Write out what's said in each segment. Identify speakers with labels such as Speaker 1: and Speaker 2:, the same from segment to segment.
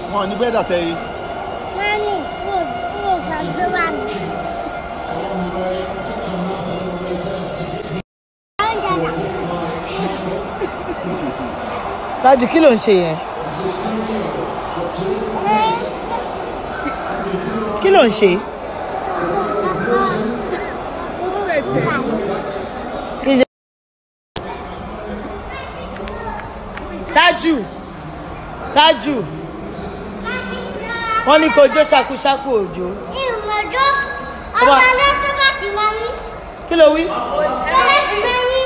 Speaker 1: wọn ní bẹ́ẹ̀ dàtẹ́ yìí.
Speaker 2: Mami, mo mo ṣàgbéwà mi. Oúnjẹ dà.
Speaker 3: Tájù kí ló ń ṣe yẹn kí ló ń ṣe kí ṣe. Tájù Tájù wọ́n ní kó jó ṣakúṣakú òjò
Speaker 2: Ìmọ̀jọ́
Speaker 3: Ọba-
Speaker 2: ọba náà tó bá ti máa mú.
Speaker 3: kí ló wí.
Speaker 2: Tó bá ti máa mú.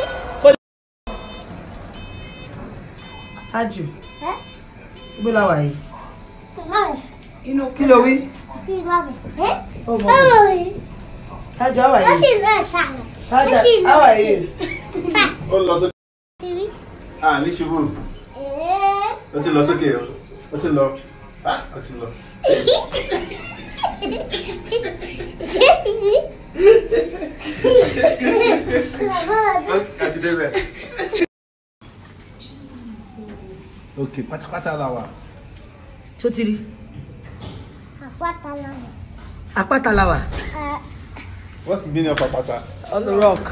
Speaker 3: Tájù
Speaker 2: Ẹ́
Speaker 3: ibo la wà yìí
Speaker 2: báwo
Speaker 3: kí ló wí.
Speaker 2: kí báwo? Ẹ́
Speaker 3: Ó mọ̀
Speaker 2: báwo yìí?
Speaker 3: Tájù how are
Speaker 2: Ó sì
Speaker 3: you.
Speaker 2: lọ sàlẹ̀. Ó
Speaker 3: Tájù
Speaker 2: sì lọ
Speaker 3: how are you.
Speaker 2: Bá
Speaker 1: ó lọ sókè.
Speaker 2: ti rí.
Speaker 1: à ní ṣubú
Speaker 2: Ẹ́.
Speaker 1: ó ti lọ sókè ó ti lọ Ah, ó ti lọ. àti débẹ̀. ok pátápátá la wà.
Speaker 3: tó ti rí
Speaker 2: Àpáta náà.
Speaker 3: àpáta la wà
Speaker 2: Ẹ́.
Speaker 1: what's the meaning of àpáta.
Speaker 3: on the rock.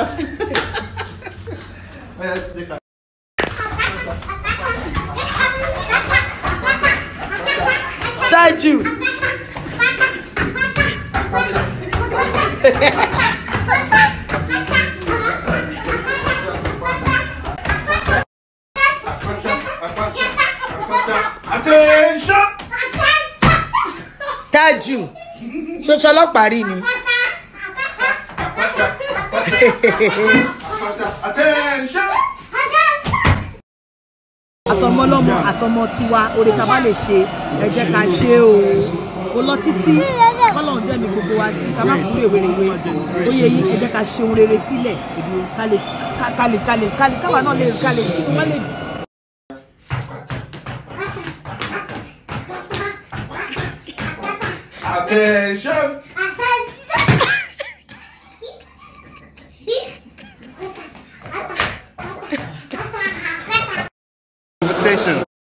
Speaker 1: Ọya, jẹ́ ká-
Speaker 3: Tájù
Speaker 1: Attention!
Speaker 3: Tájù ṣoṣo ọlọ́pàá rí ni.
Speaker 1: Attention!
Speaker 3: àtọmọ ọlọmọ àtọmọ tiwa oore tá a bá lè ṣe ẹ jẹ́ ká ṣe é o kó lọ títí kọlọ́run dẹ́mi gbogbo wa sí ká má kúrò èwerèwe ó yẹ yín ẹ jẹ́ ká ṣe ohun rere sílẹ̀ ká lè ká lè ká lè ká lè káwa náà lè ká lè kí wọ́n lè dùn.
Speaker 1: Attention! Conversation.